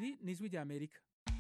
iri ni ijwi rya amerika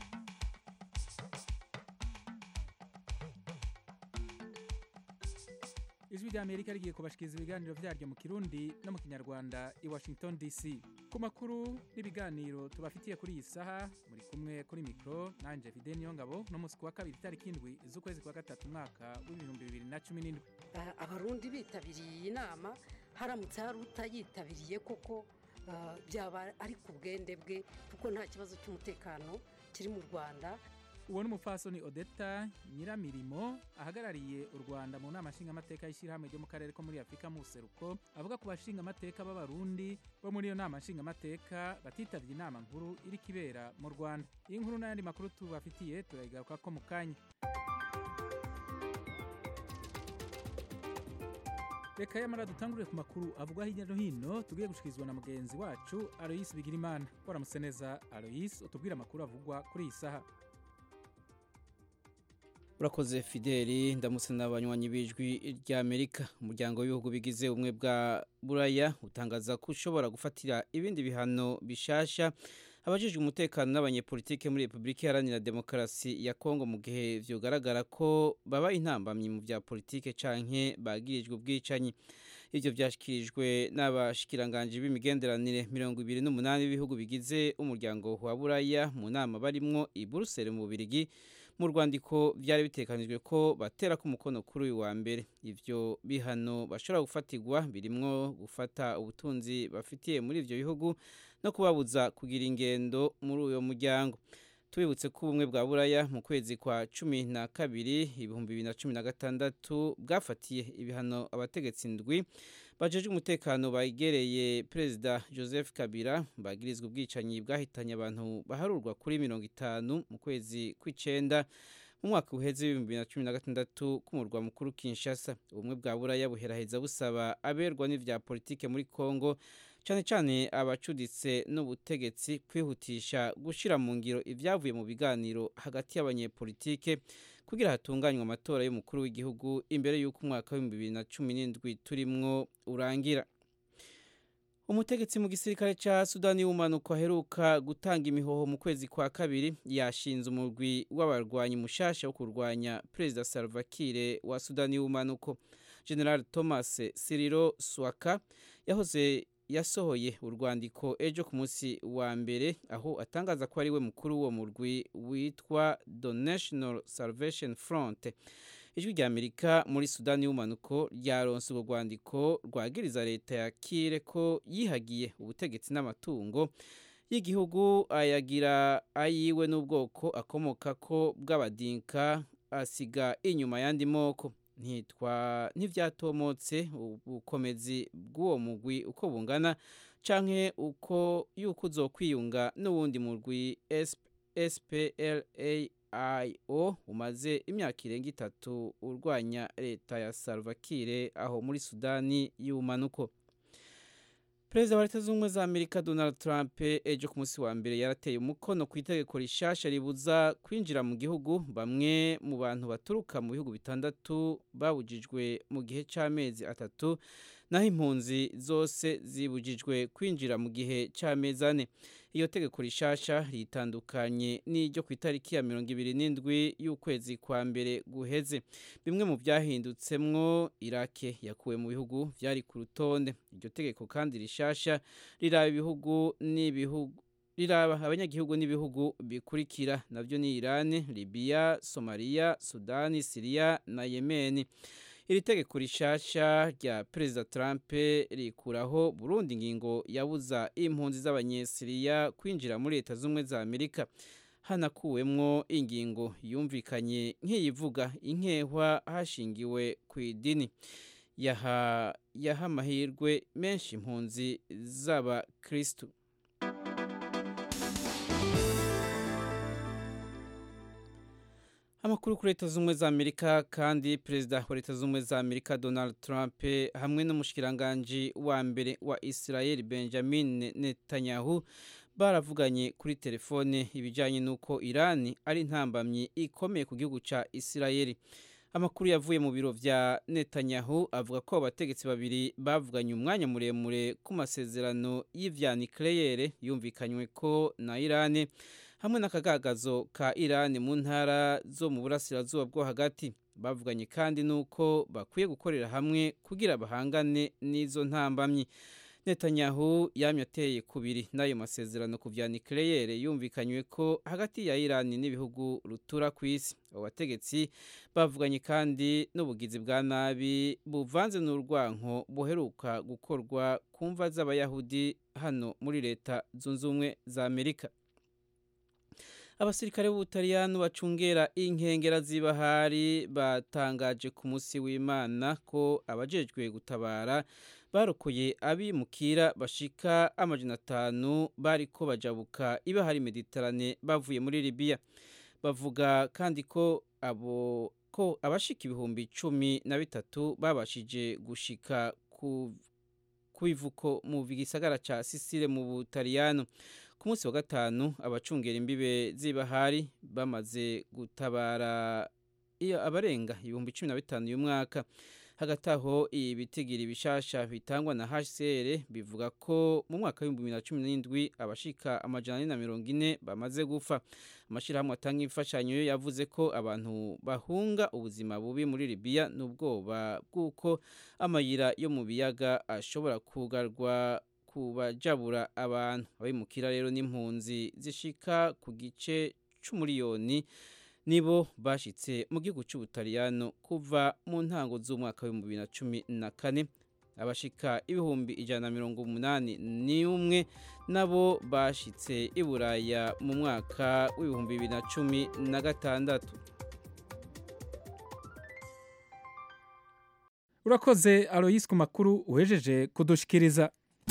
ijwi rya amerika rigiye kubashikiriza ibiganiro vyaryo mu kirundi no mu kinyarwanda i washington dc ku makuru n'ibiganiro tubafitiye kuri iyi saha muri kumwe kuri mikro nanje fide niyongabo no musi kuwa kabiri itariki indwi z'ukwezi kwa gatatu umwaka w'ibihumbi bibiri na cumi n'indwi Ah, abarundi bitabiriye iyi nama haramutse hari utayitabiriye koko ah, byaba ari ku bwende bwe kuko nta kibazo cy'umutekano kiri mu rwanda uwo ni umupfasoni odeta nyiramirimo ahagarariye u rwanda mu nama nshingamateka y'ishyirahamwe ryo mu karere ko muri afurika mu buseruko avuga ku bashingamateka b'abarundi bo muri iyo nama nshingamateka batitabye inama nkuru iri kibera mu rwanda iyi nkuru n'ayandi makuru tubafitiye turayigaruka ko mu kanya reka yamara dutangurire ku makuru avugwa hirya no hino tugiye gushikirizwa na mugenzi wacu aloyisi bigirimana waramutse neza aloyisi utubwire amakuru avugwa kuri iyi saha urakoze fideli ndamutse n'abanywanyi b'ijwi ry'amerika umuryango w'ibihugu bigize ubumwe bwa buraya utangaza ko ushobora gufatira ibindi bihano bishasha abajijwe umutekano n'abanyepolitike muri repubulika iharanira demokarasi ya kongo mu gihe vyogaragara ko baba intambamyi mu vya politike canke bagirijwe ubwicanyi ivyo vyashikirijwe n'abashikiranganji b'imigenderanire mirongo ibiri n'umunani b'ibihugu bigize umuryango wa buraya mu nama barimwo i buruseli mu bubirigi mu rwandiko vyari bitekanijwe ko batera ko umukono kuri uyu wa mbere ivyo bihano bashobora gufatirwa birimwo gufata ubutunzi bafitiye muri ivyo bihugu no kubabuza kugira ingendo muri uyo muryango tubibutse ko ubumwe bwa buraya mu kwezi kwa cumi na kabiri ibihumbi bibiri na cumi na gatandatu bwafatiye ibihano abategetsi ndwi bajejwe umutekano begereye perezida joseph kabila bagirizwa ubwicanyi bwahitanye abantu baharurwa kuri mirongo itanu mu kwezi kw'icenda mu mwaka uheze w'ibihumbi bibiri na cumi na gatandatu k'umurwa mukuru kinshasa ubumwe bwa buraya buheraheza busaba aberwa n'ivya politike muri kongo cyane cyane abacuditse n'ubutegetsi kwihutisha gushyira mu ngiro ibyavuye mu biganiro hagati y'abanyepolitike kugira hatunganywe amatora y'umukuru w'igihugu imbere y'uko umwaka w'ibihumbi bibiri na cumi n'indwi turimwo urangira umutegetsi mu gisirikare ca sudani y'ubumanuko aheruka gutanga imihoho mu kwezi kwa kabiri yashinze umurwi w'abarwanyi mushasha wo kurwanya perezida salva kiir wa sudani y'ubumanuko general thomas siriro swaka yahoze yasohoye urwandiko ejo ku munsi wa mbere aho atangaza ko ari we mukuru w'uwo murwi witwa the national salvation front ijwi rya amerika muri sudani y'ubumanuko ryaronse urwo rwandiko rwagiriza leta ya kire ko yihagiye ubutegetsi n'amatungo y'igihugu ayagira ayiwe n'ubwoko akomoka ko bw'abadinka asiga inyuma y'andi moko ntitwa ntivyatomotse ubukomezi bw'uwo mugwi uko bungana canke uko yuko uzokwiyunga n'uwundi murwi SPLAIO umaze imyaka irenga itatu urwanya leta ya Salva Kiir aho muri Sudani y'ubumanuko Perezida wa Leta Zunze za Amerika Donald Trump ejo ku munsi wa mbere yarateye umukono ku itegeko rishasha ribuza kwinjira mu gihugu bamwe mu bantu baturuka mu bihugu bitandatu babujijwe mu gihe c'amezi atatu naho impunzi zose zibujijwe kwinjira mu gihe c'amezi ane iyo tegeko rishasha ritandukanye n'iryo ku itariki ya mirongo ibiri n'indwi y'ukwezi kwa mbere guheze bimwe mu byahindutsemwo Irake yakuwe mu bihugu vyari ku rutonde iryo tegeko kandi rishasha riraba ibihugu n'ibihugu riraba abanyagihugu n'ibihugu bikurikira navyo ni Iran, Libya, Somalia, Sudani, Syria na Yemen. Iri tegeko rishasha rya Perezida Trump rikuraho Burundi ingingo yabuza impunzi z'abanyesiriya kwinjira muri Leta Zumwe za Amerika hanakuwemwo ingingo yumvikanye nk'iyivuga inkehwa hashingiwe ku idini yaha yaha amahirwe menshi impunzi z'abakristu amakuru kuri leta z'ubumwe za amerika kandi perezida wa leta z'ubumwe za amerika donald trump hamwe n'umushikiranganji wa mbere wa israel benjamin netanyahu baravuganye kuri telefone ibijyanye n'uko irani ari intambamyi ikomeye ku gihugu cya israel amakuru yavuye mu biro vya Netanyahu avuga ko abategetsi babiri bavuganye umwanya muremure ku masezerano y'ivya nucleaire yumvikanywe ko na Irani hamwe n'akagagazo ka Irani mu ntara zo mu burasirazuba bwo hagati bavuganye kandi nuko bakwiye gukorera hamwe kugira bahangane n'izo ntambamyi Netanyahu yamye ateye kubiri n'ayo masezerano ku vya nucleaire yumvikanywe ko hagati ya Iran n'ibihugu rutura ku isi abo bategetsi bavuganye kandi n'ubugizi bwa nabi buvanze n'urwanko buheruka gukorwa ku mva z'abayahudi hano muri leta zunze ubumwe za Amerika abasirikare b'ubutaliyano bacungera inkengera z'ibahari batangaje ku munsi w'imana ko abajejwe gutabara barokoye abimukira bashika amajana atanu bariko bajabuka ibahari mediterane bavuye muri libiya bavuga kandi ko abo ko abashika ibihumbi cumi na bitatu babashije gushika ku ivuko mu gisagara ca sisile mu butaliyano ku munsi wa gatanu abacungera imbibe z'ibahari bamaze gutabara iyo abarenga ibihumbi cumi na bitanu y'umwaka hagati aho ibitigiri bishasha bitangwa na HCR bivuga ko mu mwaka w'ibihumbi bibiri na cumi n'indwi abashika amajana ane na mirongo ine bamaze gupfa amashyirahamwe atanga imfashanyo yo yavuze ko abantu bahunga ubuzima bubi muri Libya n'ubwoba bw'uko amayira yo mu biyaga ashobora kugarwa kubajabura abantu abimukira rero n'impunzi zishika ku gice c'umuriyoni nibo bashitse mu gihugu cy'ubutaliyano kuva mu ntango z'umwaka w'ibihumbi bibiri na cumi na kane abashika ibihumbi ijana na mirongo umunani n'umwe nabo bashitse i buraya mu mwaka w'ibihumbi bibiri na cumi na gatandatu urakoze aloyisi ku makuru uhejeje kudushikiriza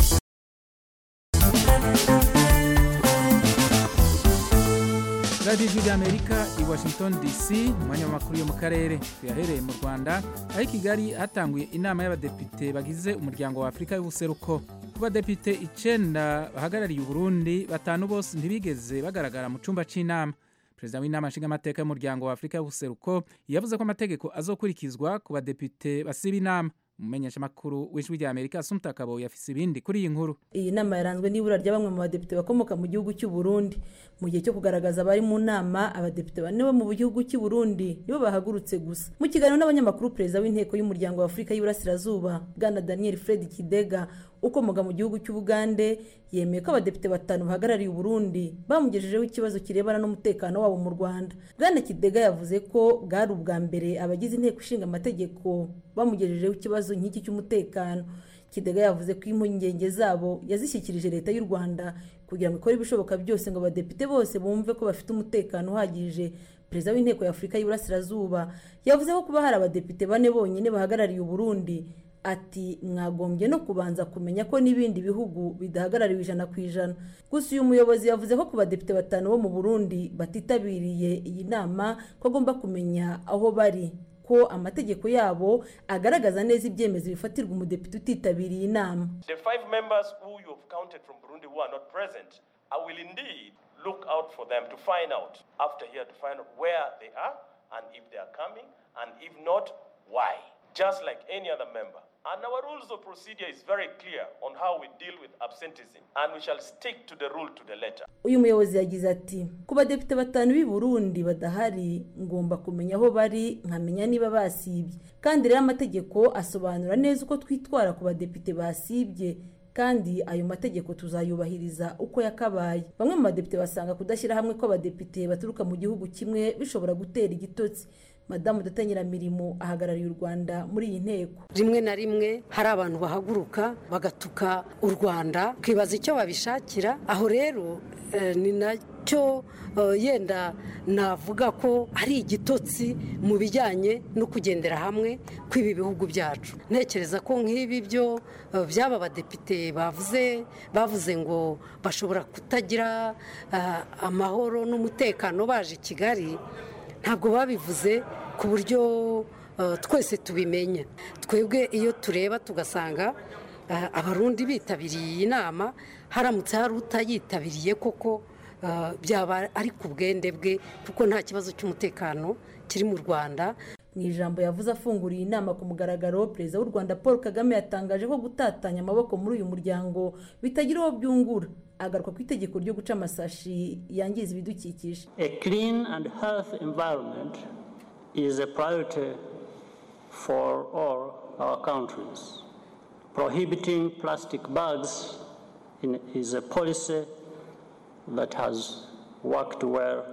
radiyo ijwi ry'amerika i washington dc umwanya w'amakuru yo mu karere tuyahereye mu rwanda aho i kigali hatanguye inama y'abadepite bagize umuryango wa afurika y'ubuseruko ku badepite icenda bahagarariye uburundi batanu bose ntibigeze bagaragara mu cyumba cy'inama perezida w'inama nshingamateka y'umuryango wa afurika y'ubuseruko yavuze ko amategeko azokurikizwa ku badepite basiba inama umumenyeshamakuru w'ijwi rya amerika asumta kabo yafise ibindi kuri iyi nkuru iyi nama yaranzwe n'ibura rya bamwe mu badepite bakomoka mu gihugu cy'u Burundi mu gihe cyo kugaragaza abari mu nama abadepite bane bo mu gihugu cy'u Burundi nibo bahagurutse gusa mu kiganiro n'abanyamakuru perezida w'inteko y'umuryango wa afurika y'uburasirazuba bwana daniel fred kidega ukomoka mu gihugu cy'ubugande yemeye ko abadepite batanu bahagarariye uburundi bamugejejeho ikibazo kirebana n'umutekano wabo mu rwanda bwana kidega yavuze ko bwari ubwa mbere abagize inteko ishinga amategeko bamugejejeho ikibazo nk'iki cy'umutekano kidega yavuze ko impungenge zabo yazishyikirije leta y'u rwanda kugira ngo ikore ibishoboka byose ngo abadepite bose bumve ko bafite umutekano uhagije perezida w'inteko y'afurika y'uburasirazuba yavuze ko kuba hari abadepite bane bonyine bahagarariye uburundi ati mwagombye no kubanza kumenya ko n'ibindi bihugu bidahagarariwe ijana ku ijana gusa uyu muyobozi yavuze ko ku badepite batanu bo mu burundi batitabiriye iyi nama ko agomba kumenya aho bari ko amategeko yabo agaragaza neza ibyemezo bifatirwa umudepite utitabiriye inama The five members who you have counted from Burundi who are not present, I will indeed look out for them to find out, after here, to find out where they are and if they are coming, and if not, why. Just like any other member. And our rules of procedure is very clear on how we deal with absenteeism, and we shall stick to the rule to the letter. uyu muyobozi yagize ati ku badepite batanu b'i burundi badahari ngomba kumenya aho bari nkamenya niba basibye kandi rero amategeko asobanura neza uko twitwara ku badepite basibye kandi ayo mategeko tuzayubahiriza uko yakabaye bamwe mu badepite basanga kudashyira hamwe kw'abadepite baturuka mu gihugu kimwe bishobora gutera igitotsi madamu Nyiramirimo ahagarariye u rwanda muri iyi nteko rimwe na rimwe hari abantu bahaguruka bagatuka u rwanda ukibaza icyo babishakira aho rero eh, ni nacyo eh, yenda navuga ko ari igitotsi mu bijyanye no kugendera hamwe kw'ibi bihugu byacu ntekereza ko nk'ibi byo eh, by'aba badepite bavuze bavuze ngo bashobora kutagira eh, amahoro n'umutekano baje i kigali ntabwo babivuze ku buryo uh, twese tubimenya twebwe iyo tureba tugasanga uh, abarundi bitabiriye iyi nama haramutse hari utayitabiriye koko uh, byaba ari ku bwende bwe kuko nta kibazo cy'umutekano kiri mu rwanda mu ijambo yavuze afunguriye inama ku mugaragaro perezida w'u rwanda paul kagame yatangaje ko gutatanya amaboko muri uyu muryango bitagira uwo byungura agaruka ku itegeko ryo guca amasashi yangiza ibidukikije A clean and healthy environment is a priority for all our countries. Prohibiting plastic bags in, is a policy that has worked well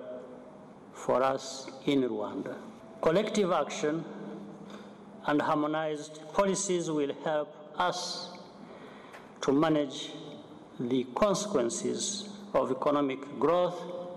for us in Rwanda. Collective action and harmonized policies will help us to manage the consequences of economic growth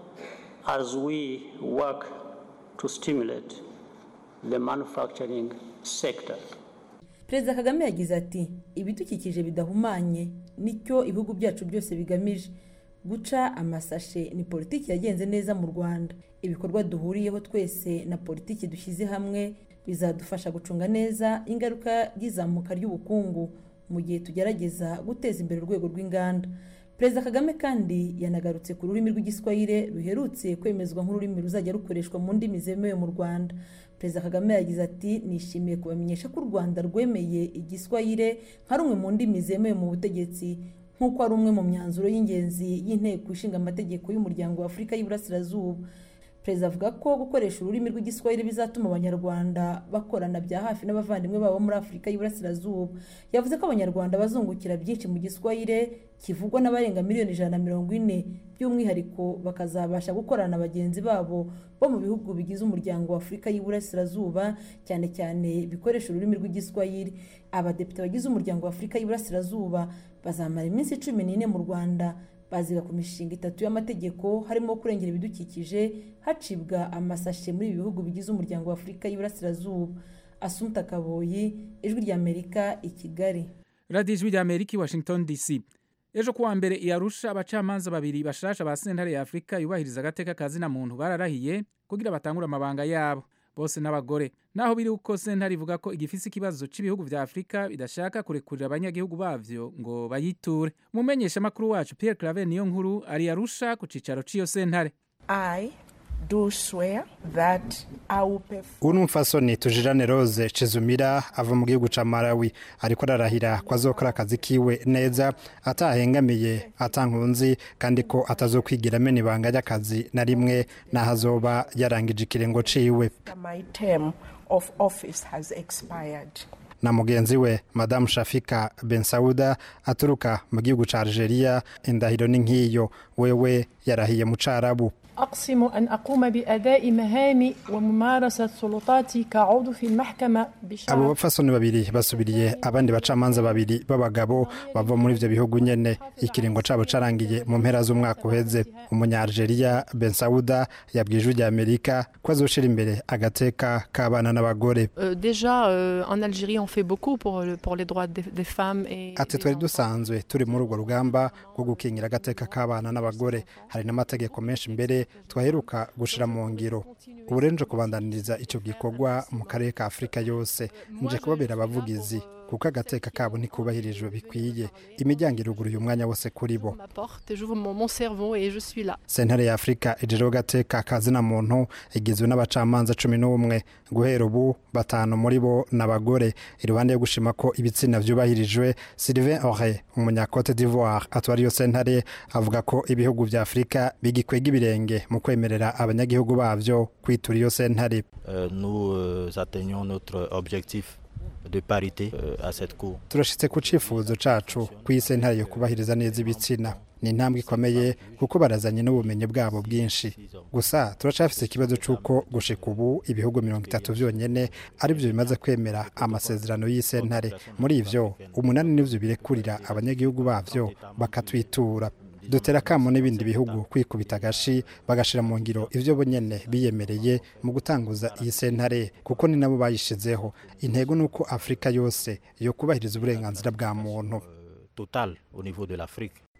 as we work to stimulate the manufacturing sector. perezida kagame yagize ati ibidukikije bidahumanye nicyo ibihugu byacu byose bigamije guca amasashe ni politiki yagenze neza mu rwanda ibikorwa duhuriyeho twese na politiki dushyize hamwe bizadufasha gucunga neza ingaruka y'izamuka ry'ubukungu mu gihe tugerageza guteza imbere urwego rw'inganda perezida kagame kandi yanagarutse ku rurimi rw'igiswahili ruherutse kwemezwa nk'ururimi ruzajya rukoreshwa mu ndimi zemewe mu rwanda perezida kagame yagize ati nishimiye kubamenyesha ko u rwanda rwemeye igiswahili nka rumwe mu ndimi zemewe mu butegetsi nk'uko ari umwe mu myanzuro y'ingenzi y'inteko ishinga amategeko y'umuryango wa afurika y'iburasirazuba perezida avuga ko gukoresha ururimi rw'igiswahili bizatuma abanyarwanda bakorana bya hafi n'abavandimwe babo muri afurika y'iburasirazuba yavuze ko abanyarwanda bazungukira byinshi mu giswahili kivugwa n'abarenga miliyoni ijana na mirongo ine by'umwihariko bakazabasha gukorana na bagenzi babo bo mu bihugu bigize umuryango wa afurika y'iburasirazuba cyane cyane bikoresha ururimi rw'igiswahili abadepite bagize umuryango wa afurika y'iburasirazuba bazamara iminsi cumi n'ine mu rwanda baziga ku mishinga itatu y'amategeko harimo kurengera ibidukikije hacibwa amasashe muri ibi bihugu bigize umuryango wa afurika y'iburasirazuba asumta kaboyi ijwi ry'amerika i kigali radiyo ijwi ry'amerika i washington dc ejo kuwa mbere i arusha abacamanza babiri bashasha ba sentare ya afurika yubahiriza agateka ka zina muntu bararahiye kugira batangure amabanga yabo bose n'abagore naho biri uko sentare ivuga ko igifise ikibazo cy'ibihugu vya afurika bidashaka kurekurira abanyagihugu bavyo ngo bayiture umumenyeshamakuru wacu pierre claver niyo nkuru ari arusha ku cicaro c'iyo sentare I do swear that I will perform ubu ni umufasoni tujirane rose cizumira ava mu gihugu ca malawi ariko ararahira ko azokora akazi kiwe neza atahengamiye atankunzi kandi ko atazokwigira amena ibanga ry'akazi na rimwe n'aho azoba yarangije ikirengo ciwe my term of office has expired. na mugenzi we madamu shafika ben sauda aturuka mu gihugu ca algeria indahiro ni nk'iyo wewe yarahiye mu carabu أقسم أن أقوم بأداء مهامي وممارسة سلطاتي كعضو في المحكمة abo بشرف bapfasoni babiri basubiriye abandi bacamanza babiri b'abagabo bava muri ivyo bihugu nyene ikiringo cabo carangiye mu mpera z'umwaka uheze umunya-algeria ben sauda yabwiye ijwi rya amerika ko azoshira imbere agateka k'abana n'abagore Euh, déjà, euh, en Algérie, on fait beaucoup pour, le- pour les droits des, des femmes et ati des twari enfants. dusanzwe turi muri urwo rugamba rwo gukingira agateka k'abana n'abagore hari n'amategeko menshi mbere twaheruka gushira mu ngiro ubu rero nje kubandaniriza icyo gikorwa mu karere ka afurika yose nje kubabera abavugizi kuko agateka kabo ntikubahirijwe bikwiye imiryango iruguruye umwanya wose kuri bo ma porte, j'ouvre mon, mon cerveau et je suis là. sentare ya afurika ijejeho gateka kazina muntu igizwe n'abacamanza cumi n'umwe guhera ubu batanu muri bo ni abagore iruhande yo gushima ko ibitsina vyubahirijwe sylvain ore umunyacote d'ivoire atwara iyo sentare avuga ko ibihugu vya afurika bigikwega ibirenge mu kwemerera abanyagihugu bavyo kwitura iyo sentare Euh, nous euh, atteignons notre objectif de parité euh, à cette cour. turashitse ku cifuzo cacu ko iyi sentare yo kubahiriza neza ibitsina ni intambwe ikomeye kuko barazanye n'ubumenyi bwabo bwinshi gusa turacafise ikibazo c'uko gushika ubu ibihugu mirongo itatu vyonyene ari vyo bimaze kwemera amasezerano y'isentare muri ivyo umunani nivyo birekurira abanyagihugu bavyo bakatwitura dutera akamo n'ibindi bihugu kwikubita agashi bagashira mu ngiro ivyo bo nyene biyemereye mu gutanguza iyi sentare kuko ni nabo bayishizeho intego ni uko afurika yose yo kubahiriza uburenganzira bwa muntu Euh, total au niveau de l'Afrique.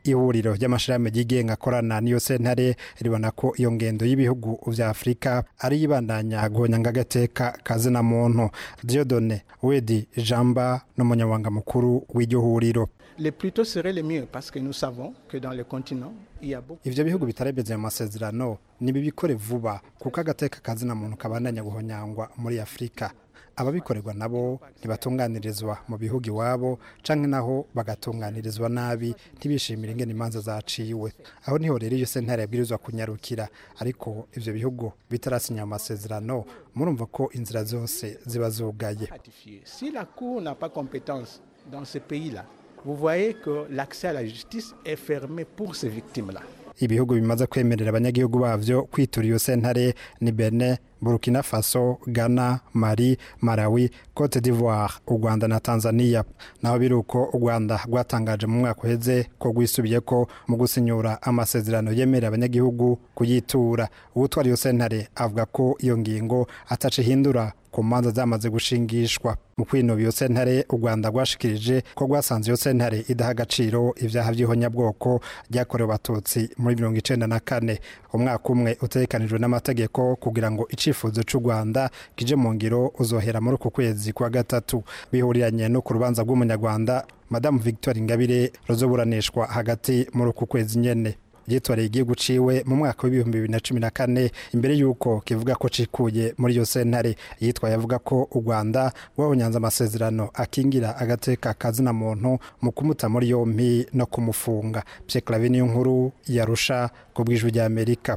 ihuriro ry'amashirahamwe yigenga akorana n'iyo sentare ribona ko iyo ngendo y'ibihugu vya afurika ari ibandanya guhonyanga agateka kazina muntu diodone wedi jamba n'umunyamabanga mukuru w'iryo huriro les plus tôt serait le mieux parce que nous savons que dans le continent il y a beaucoup ivyo bihugu bitarebeze mu masezerano nibibikore vuba kuko agateka kazina muntu kabandanya guhonyangwa muri afurika ababikorerwa nabo ntibatunganirizwa mu bihugu iwabo canke naho bagatunganirizwa nabi ntibishimire ingene imanza zaciwe aho niho rero iyo sentare yabwirizwa kunyarukira ariko ivyo bihugu bitarasinya amasezerano murumva ko inzira zose ziba zugaye si la cour n'a pas compétence dans ce pays-là vous voyez que l'accès à la justice est fermé pour ces victimes-là ibihugu bimaze kwemerera abanyagihugu bavyo kwitura iyo sentare ni Benin Burkina Faso, Ghana, Mali, Malawi, Cote d'Ivoire, u Rwanda na Tanzania. Naho biruko u Rwanda rwatangaje mu mwaka uheze ko rwisubiyeko mu gusinyura amasezerano yemerera abanyagihugu kuyitura. Uwutwara iyo sentare avuga ko iyo ngingo ataca ihindura ku manza zamaze gushingishwa mu kwinubira iyo sentare u rwanda rwashikirije ko rwasanze iyo sentare idaha agaciro ibyaha by'ihonyabwoko ryakorewe abatutsi muri mirongo icenda na kane umwaka umwe utegekanijwe n'amategeko kugira ngo icifuzo c'u rwanda kije mu ngiro uzohera muri uku kwezi kwa gatatu bihuriranye no ku rubanza rw'umunyarwanda madamu victoire ingabire ruzoburanishwa hagati muri uku kwezi nyene yitwareye igihugu ciwe mu mwaka w'ibihumbi bibiri na cumi na kane imbere y'uko kivuga ko cikuye muri iyo sentare yitwaye avuga ko u rwanda rwabonyanze amasezerano akingira agateka kazina muntu mu kumuta muri yompi no kumufunga pyeklavi niyo nkuru yarusha ku bw'ijwi rya amerika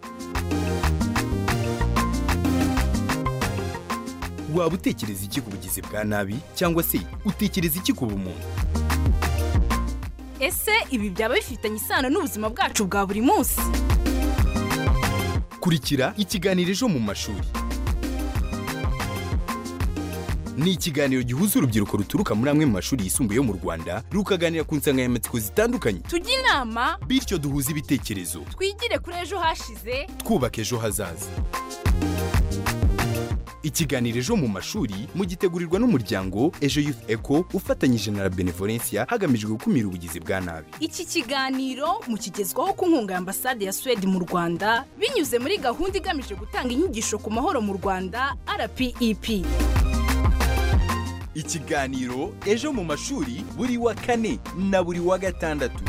waba utekereza iki ku bugizi bwa nabi cyangwa se utekereza iki ku bumuntu ese ibi byaba bifitanye isano n'ubuzima bwacu bwa buri munsi kurikira ikiganiro ejo mu mashuri ni ikiganiro gihuza urubyiruko ruturuka muri amwe mu mashuri yisumbuye yo mu rwanda rukaganira ku nsanganyamatsiko zitandukanye tujye inama bityo duhuze ibitekerezo twigire kuri ejo hashize twubaka ejo hazaza ikiganiro ejo mu mashuri mugitegurirwa n'umuryango ejo youth eco ufatanyije na la benevolencia hagamijwe gukumira ubugizi bwa nabi iki kiganiro mukigezwaho ku nkunga ya ambasade ya suwede mu rwanda binyuze muri gahunda igamije gutanga inyigisho ku mahoro mu rwanda rpep ikiganiro ejo mu mashuri buri wa kane na buri wa gatandatu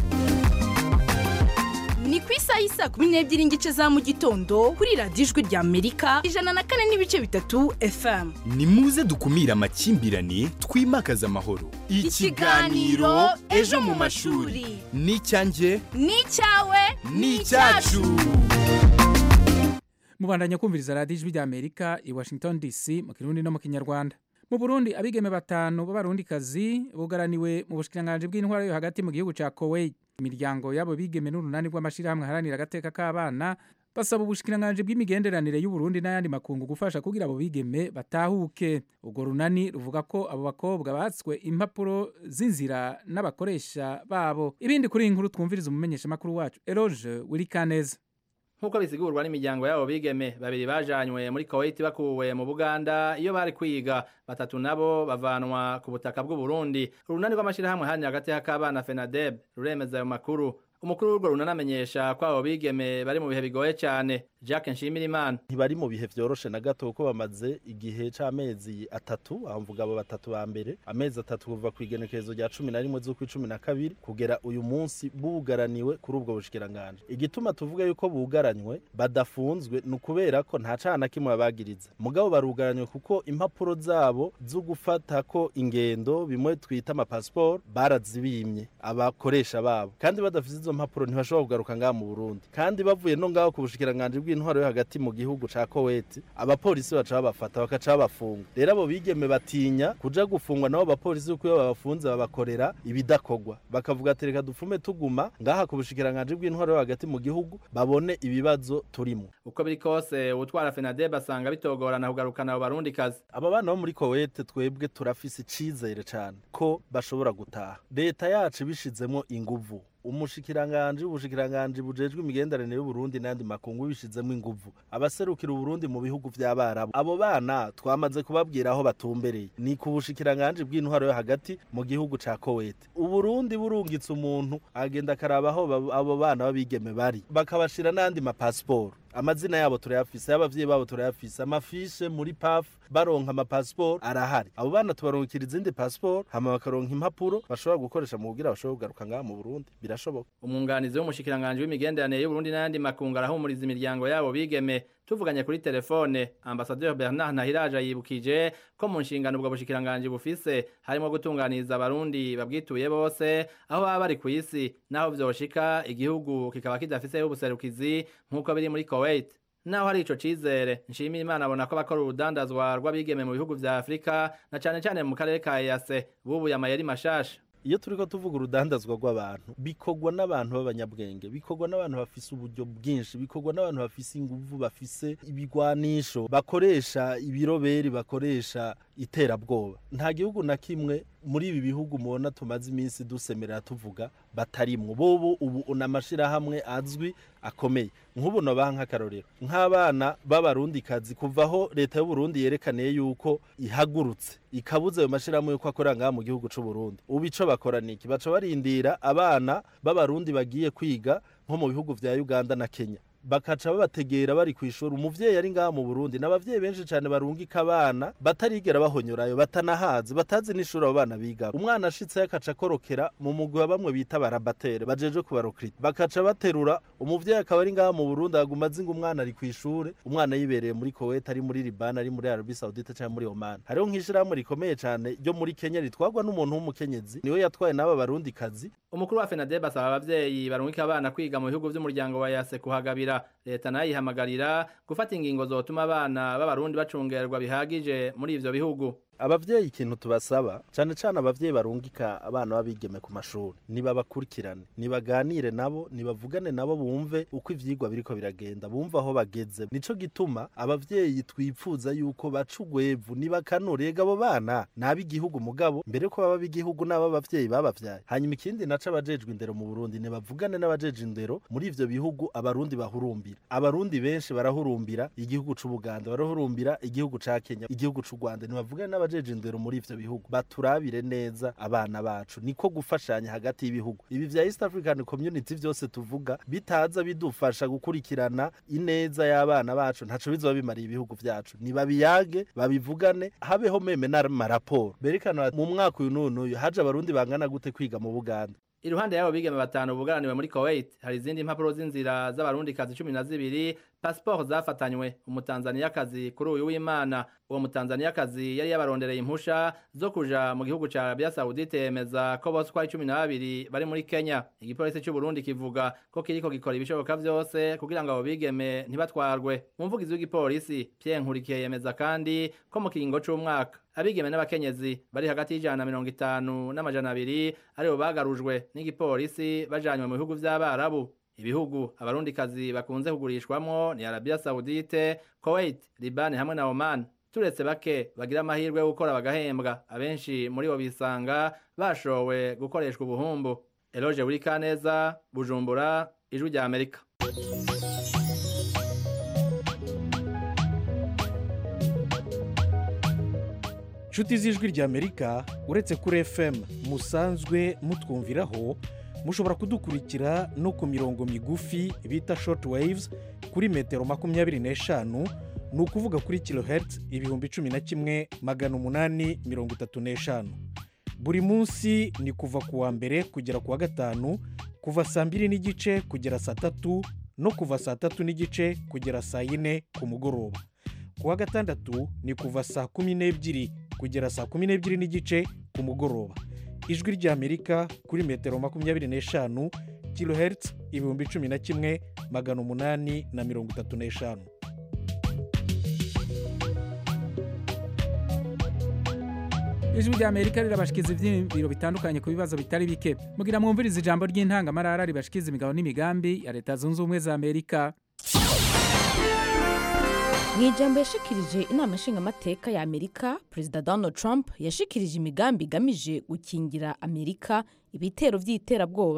ni ku isaha y'isaa kumi n'ebyiri n'igice za mu gitondo kuri radiyo ijwi rya amerika ijana na kane n'ibice bitatu fm ni muze dukumire amakimbirane twimakaze amahoro ikiganiro ejo mu mashuri ni icyanjye ni icyawe ni icyacu mubandanya kumviriza radiyo ijwi rya amerika i washington dc mu kirundi no mu kinyarwanda mu burundi abigeme batanu b'abarundikazi bugaraniwe mu bushikiranganji bw'intwara yo hagati mu gihugu cya kuwait imiryango y'abo bigeme n'urunani rw'amashyirahamwe aharanira agateka k'abana basaba ubushikiranganji bw'imigenderanire y'uburundi n'ayandi makungu gufasha kugira abo bigeme batahuke urwo runani ruvuga ko abo bakobwa batswe impapuro z'inzira n'abakoresha babo ibindi kuri iyi nkuru twumviriza umumenyeshamakuru wacu eroge wirikaneza nk'uko bisigurwa n'imiryango y'abo bigeme babiri bajanywe muri kuwait bakuwe mu buganda iyo bari kwiga batatu nabo bavanwa ku butaka bw'uburundi urunani rw'amashyirahamwe hanya hagati y'akabana fenadeb ruremeza ayo makuru umukuru w'urwo runanamenyesha ko abo bigeme bari mu bihe bigoye cyane jacques nshimirimana ntibari mu bihe vyoroshe na gato kuko bamaze igihe c'amezi atatu aho mvuga abo batatu ba mbere amezi atatu kuva ku igenekerezo rya cumi na rimwe z'ukwi cumi na kabiri kugera uyu munsi bugaraniwe kuri ubwo bushikiranganje igituma tuvuga yuko bugaranywe badafunzwe ni ukubera ko nta cana kimwe babagiriza mugabo barugaranywe kuko impapuro zabo zo gufatako ingendo bimwe twita amapasiporo barazibimye abakoresha babo kandi badafite izo mpapuro ntibashobora kugaruka ngaha mu burundi kandi bavuye no ngaho ku bushikiranganje bw'intwaro yo hagati mu gihugu ca koweti abapolisi baca babafata bakaca babafunga rero abo bigeme batinya kuja gufungwa nabo abapolisi kuko iyo babafunze babakorera ibidakorwa bakavuga ati reka dupfume tuguma ngaha ku bushikiranganje bw'intwaro yo hagati mu gihugu babone ibibazo turimo uko biri kose utwara fenadeb asanga bitogorana kugarukana abo barundikazi aba bana bo muri kowete twebwe turafise icizere cane ko bashobora gutaha leta yacu ibishizemo inguvu umushikiranganji ubushikiranganji bujejwe imigenderanire y'uburundi n'andi makungu bishizemo inguvu abaserukira uburundi mu bihugu vy'abarabu abo bana twamaze kubabwira aho batumbereye ni ku bushikiranganji bw'intwaro yo hagati mu gihugu ca kowete uburundi burungitse umuntu agenda akaraba aho bab- abo bana b'abigeme bari bakabashira n'andi mapasiporo amazina yabo turayafise y'abavyeyi babo turayafise amafishe muri paf baronka amapasiporo arahari abo bana tubaronkera izindi pasiporo hama bakaronka impapuro bashobora gukoresha mu kugira bashobore kugaruka ngaha mu burundi birashoboka umwunganizi w'umushikiranganji w'imigenderanire y'uburundi n'ayandi makungu arahumuriza imiryango yabo bigeme tuvuganye kuri telefone ambasaderi bernard ntahiraje yibukije ko mu nshingano ubwo bushikiranganji bufise harimo gutunganiriza abarundi babwituye bose aho baba bari ku isi naho vyoshika igihugu kikaba kidafiseho ubuserukizi nk'uko biri muri kuwait naho hari ico cizere nshimira imana abona ko bakora urudandazwa rw'abigeme mu bihugu vya afurika na cane cane mu karere ka ease bubuye amayeri mashasha iyo turiko tuvuga urudandazwa rw'abantu bikorwa n'abantu b'abanyabwenge bikorwa n'abantu bafise uburyo bwinshi bikorwa n'abantu bafise inguvu bafise ibigwanisho bakoresha ibiroberi bakoresha iterabwoba nta gihugu na kimwe muri ibi bihugu mubona tumaze iminsi dusemerera tuvuga batarimwo bobo ubu n'amashirahamwe azwi akomeye nk'ubu nobaha nk'akarorero nk'abana b'abarundikazi kuva aho leta y'uburundi yerekaniye yuko ihagurutse ikabuze ayo mashirahamwe yuko akorera ngaha mu gihugu c'uburundi ubu ico bakora niki baca barindira abana b'abarundi bagiye kwiga nko mu bihugu vya uganda na kenya bakaca babategera bari ku ishuri umuvyeyi ari ngaha mu Burundi n'abavyeyi benshi cyane barungika abana batarigera bahonyorayo batanahazi batazi n'ishuri abo bana biga umwana ashitse yakaca akorokera mu mugwi wa bamwe bita barabatere bajeje kubarokrita bakaca baterura umuvyeyi akaba ari ngaha mu Burundi aguma azi ngo umwana ari ku ishure umwana yibereye muri Kuwait ari muri Liban ari muri Arabie Saoudite cyangwa muri Oman hariho nk'ishirahamwe rikomeye cyane ryo muri Kenya ritwagwa n'umuntu w'umukenyezi niwe yatwaye n'aba barundi kazi umukuru wa FENADEB asaba abavyeyi barungika abana kwiga mu bihugu vy'umuryango wa yase kuhagabira leta nayo ihamagarira gufata ingingo zotuma abana b'abarundi bacungerwa bihagije muri ivyo bihugu abavyeyi ikintu tubasaba cane cane abavyeyi barungika abana babigeme ku mashuri nibabakurikirane nibaganire nabo nibavugane nabo bumve uko ivyigwa biriko biragenda bumve aho bageze nico gituma abavyeyi twipfuza yuko baca ugwevu nibakanure ega abo bana nab'igihugu mugabo mbere ko baba b'igihugu n'abo abavyeyi babavyaye hanyuma ikindi naco abajejwe indero mu Burundi nibavugane n'abajeje indero muri ivyo bihugu abarundi bahurumbira abarundi benshi barahurumbira igihugu c'Ubuganda barahurumbira igihugu ca Kenya igihugu c'u Rwanda nibavugane n'abajeje indero muri ivyo bihugu baturabire neza abana bacu niko gufashanya hagati y'ibihugu ibi vya East African Community vyose tuvuga bitaza bidufasha gukurikirana ineza y'abana bacu ntaco bizoba bimariye ibihugu vyacu nibabiyage babivugane habeho meme n'amaraporo berekana mu mwaka uyu n'uyu haje abarundi bangana gute kwiga mu Buganda iruhande y'abo bigeme batanu bugaraniwe muri Kuwait hari izindi mpapuro z'inzira z'abarundi kazi cumi na zibiri pasiporo zafatanywe umutanzaniyakazi kuri uyu w'imana uwo mutanzaniyakazi yari yabarondereye impusha zo kuja mu gihugu ca Arabia Saudite yemeza ko bose uko ari cumi na babiri bari muri Kenya igipolisi c'u Burundi kivuga ko kiriko gikora ibishoboka vyose kugira ngo abo bigeme ntibatwarwe umuvugizi w'igipolisi Pierre Nkurikiye yemeza kandi ko mu kiringo c'umwaka abigeme n'abakenyezi bari hagati y'ijana na mirongo itanu n'amajana abiri aribo bagarujwe n'igipolisi bajanywe mu bihugu vy'abarabu ibihugu abarundikazi bakunze kugurishwamwo ni Arabia Saudite Kuwait Liban hamwe na Oman turetse bake bagira amahirwe yo gukora bagahembwa abenshi muri bo bisanga bashowe gukoreshwa ubuhumbu Eloge Burikaneza Bujumbura Ijwi rya Amerika nshuti z'ijwi ry'amerika uretse kuri fm musanzwe mutwumviraho mushobora kudukurikira no ku mirongo migufi bita short waves kuri metero makumyabiri n'eshanu ni ukuvuga kuri kilohertz ibihumbi cumi na kimwe magana umunani mirongo itatu n'eshanu buri munsi ni kuva ku wa mbere kugera ku wa gatanu kuva saa mbiri n'igice kugera saa tatu no kuva saa tatu n'igice kugera saa yine ku mugoroba ku wa gatandatu ni kuva saa kumi n'ebyiri kugera saa kumi n'ebyiri n'igice ku mugoroba ijwi ry'amerika kuri metero makumyabiri n'eshanu kilohertz ibihumbi cumi na kimwe magana umunani na mirongo itatu n'eshanu ijwi rya amerika rirabashikiza ibyiyumviro bitandukanye ku bibazo bitari bike mugira mwumvirize ijambo ry'intangamarara ribashikiza imigabo n'imigambi ya leta zunze ubumwe za amerika mu ijambo yashikirije inama nshingamateka ya amerika perezida donald trump yashikirije imigambi igamije gukingira amerika ibitero by'iterabwoba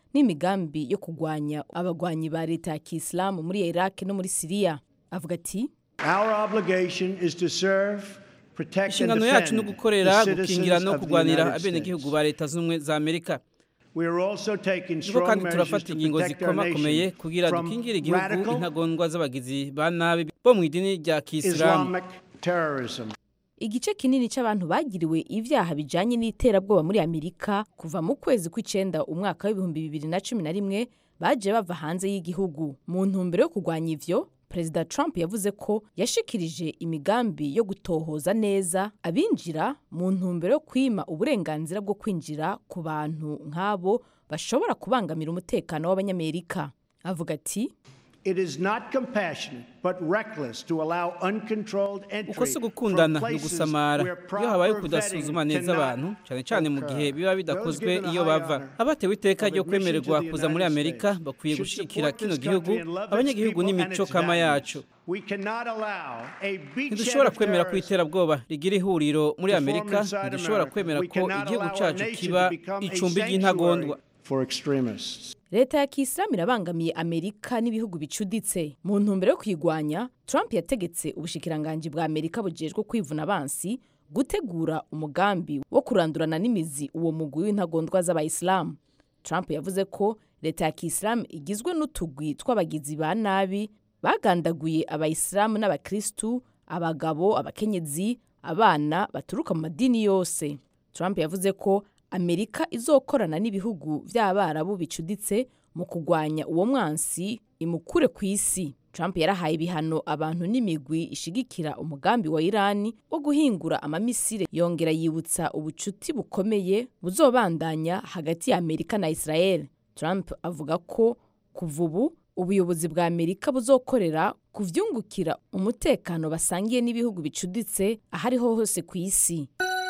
n'imigambi yo kurwanya abagwanyi ba leta ya kisilamu muri iraq no muri siriya avuga ati Our obligation is to serve, protect and inshingano yacu ni defend ugukorera the gukingira citizens no of the kurwanira United abenegihugu States. ba leta z'ubumwe za amerika We are also taking niko strong kandi measures turafata to ingingo protect our zikomakomeye nation kugira from dukingire igihugu radical intagondwa z'abagizi ba nabi bo mu idini rya kisilamu Islamic terrorism. igice kinini cy'abantu bagiriwe ibyaha bijanye n'iterabwoba muri amerika kuva mu kwezi kw'icenda umwaka w'ibihumbi bibiri na cumi na rimwe baje bava hanze y'igihugu mu ntumbero yo kurwanya ivyo perezida trump yavuze ko yashikirije imigambi yo gutohoza neza abinjira mu ntumbero yo kwima uburenganzira bwo kwinjira ku bantu nk'abo bashobora kubangamira umutekano w'abanyamerika avuga ati It is not compassionate but reckless to allow uncontrolled entry uko si from ugukundana ni places ugusamara where iyo habaye proper kudasuzuma vetting neza cannot abantu cyane cyane mu gihe biba bidakozwe given a iyo high bava honor abatewe iteka of ryo admission kwemererwa to the kuza muri United amerika States bakwiye should gushikira support kino this gihugu country and love its abanyagihugu people and n'imico its kama values. yacu We cannot allow a beachhead ntidushobora of kwemera ko terrorists iterabwoba rigira ihuriro muri to form amerika inside ntidushobora America. kwemera We ko cannot igihugu allow our cyacu nation kiba to become a icumbi sanctuary ry'intagondwa for extremists. leta ya kisilamu irabangamiye amerika n'ibihugu bicuditse mu ntumbero yo kuyigwanya trump yategetse ubushikiranganji bwa amerika bujejwe kwivuna abansi gutegura umugambi wo kurandurana n'imizi uwo mugwi w'intagondwa z'abayisilamu trump yavuze ko leta ya kisilamu igizwe n'utugwi tw'abagizi ba nabi bagandaguye abayisilamu n'abakristu abagabo abakenyezi abana baturuka mu madini yose trump yavuze ko amerika izokorana n'ibihugu by'abarabu bicuditse mu kurwanya uwo mwansi imukure ku isi trump yarahaye ibihano abantu n'imigwi ishigikira umugambi wa irani wo guhingura amamisire yongera yibutsa ubucuti bukomeye buzobandanya hagati ya amerika na israel trump avuga ko kuva ubu ubuyobozi bwa amerika buzokorera ku vyungukira umutekano basangiye n'ibihugu bicuditse ahariho hose ku isi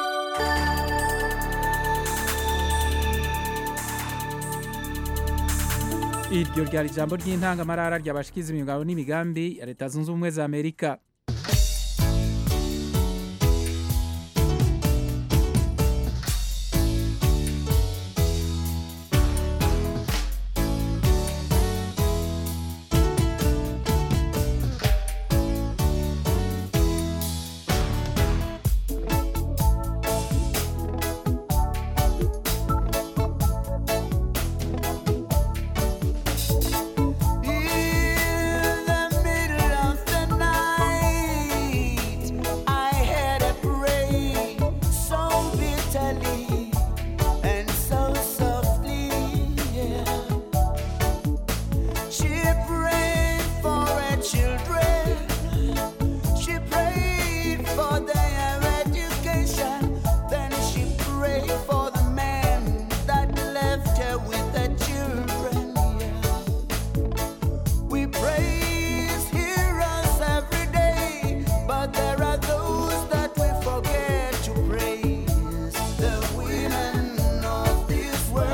iryo ryari ijambo ry'intangamarara ryabashikiza imigabo n'imigambi ya leta zunze ubumwe za amerika In the middle of the night, I heard her pray so bitterly and so softly. Yeah. She prayed for her children. She prayed for their education. Then she prayed for the man that left her with the children. Yeah. We praise heroes every day, but there are those that we forget to praise. The women of this world.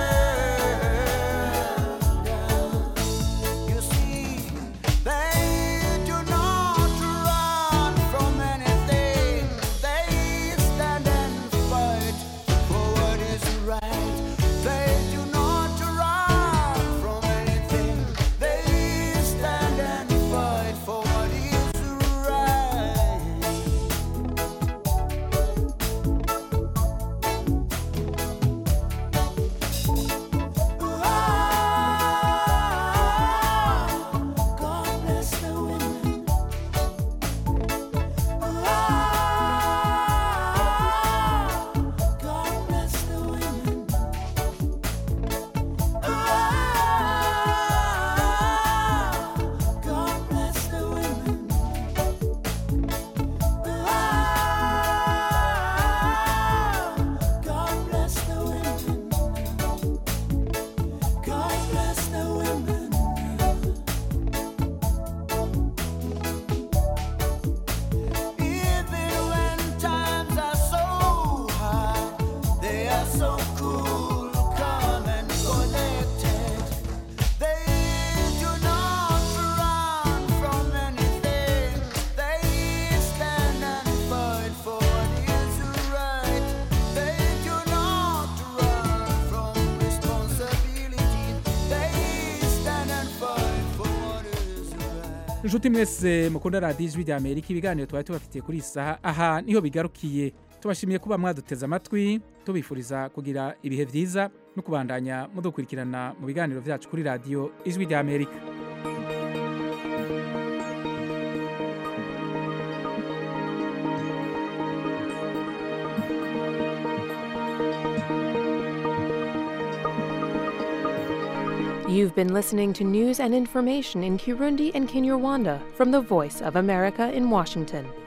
You see, they do not run from anything. They stand and fight for what is right. They do not run from anything. They stand and fight for what is right. God bless the women. God bless the women. God bless the women. God bless the women. God bless the women. Even when times are so hard, they are so cool, calm and collected. They do not run from anything. They stand and fight for what is right. They do not run from responsibility. inshuti mwese mukunda radiyo ijwi rya amerika ibiganiro twari tubafitiye kuri iyi saha aha niho bigarukiye tubashimiye kuba mwaduteze amatwi tubifuriza kugira ibihe byiza no kubandanya mudukurikirana mu biganiro byacu kuri radiyo ijwi rya amerika You've been listening to news and information in Kirundi and Kinyarwanda from the Voice of America in Washington.